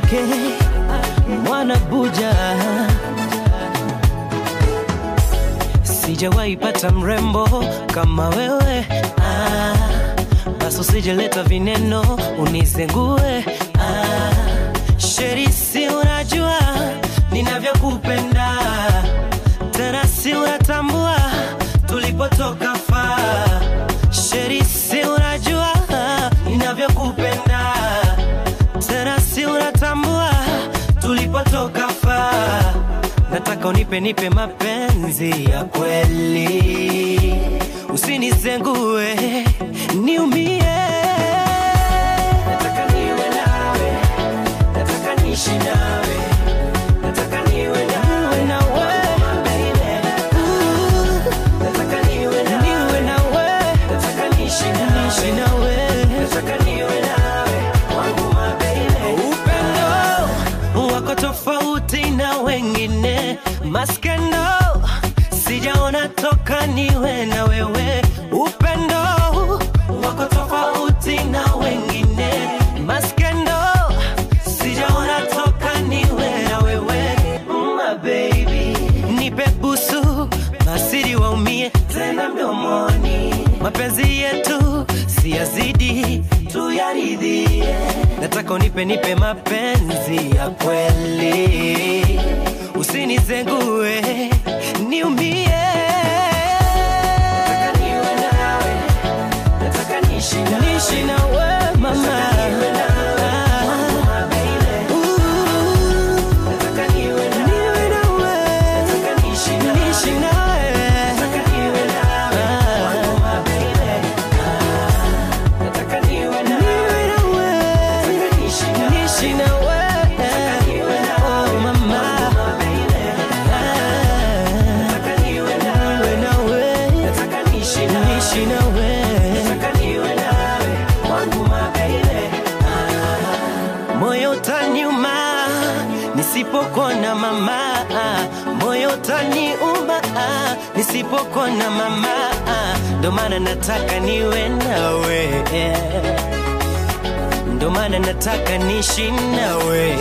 ake mwana buja sijawahi pata mrembo kama wewe ah, basi usijeleta vineno unizengue ah, sherisi unajua ninavyokupenda tena si unatambua tulipotoka faa sherisi unajua ninavyokupenda tena si unatambua tulipotoka faa nataka unipe nipe mapenzi ya kweli usinizengue niumie nataka niwe nawe nataka niishi nawe nataka niwe nawe nawe nataka niwe nawe niwe nawe nataka niishi nawe niishi nawe nataka niwe nawe wangu mababy upendo wako tofauti na wengine maskendo sijaona toka niwe na wewe upendo wako tofauti na wengine maskendo sijaona toka niwe na wewe my baby nipe busu masiri waumie tena mdomoni mapenzi yetu siyazidi tuyaridhie nataka unipe nipe mapenzi ya kweli usinizengue niumie Nataka niwe nawe, nataka niishi nawe. Niishi nawe, mama. Ooh. Nataka niwe nawe, niishi nawe. Niwe nawe, niishi nawe. Oh, mama. Niwe nawe, niishi nawe. moyo utaniuma nisipokona mama moyo utaniuma nisipokona mama ndo maana nataka niwe nawe ndo maana nataka niishi nawe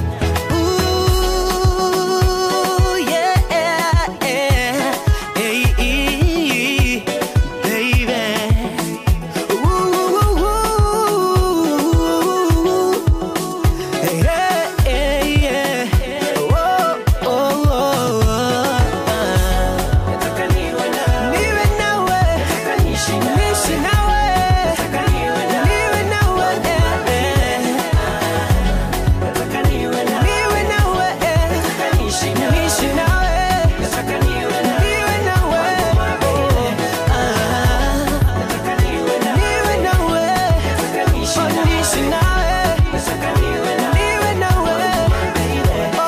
Ooh, yeah, yeah. Hey, baby. Ooh, Hey, hey, yeah. Oh, oh, oh, oh. Niwe nawe, niishi nawe. Niwe nawe, eh, eh. Niwe nawe, eh. Niishi nawe. Niwe nawe, oh, ah. Niwe nawe, oh, niishi nawe. Niwe nawe, oh,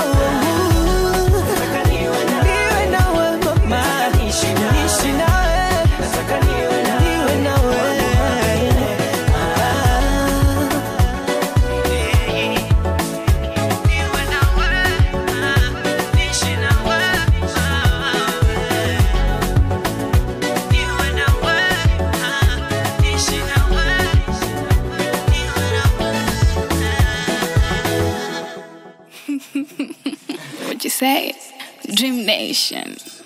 niwe nawe, mama. Niishi nawe. Niwe nawe, What you say? Dream Nation.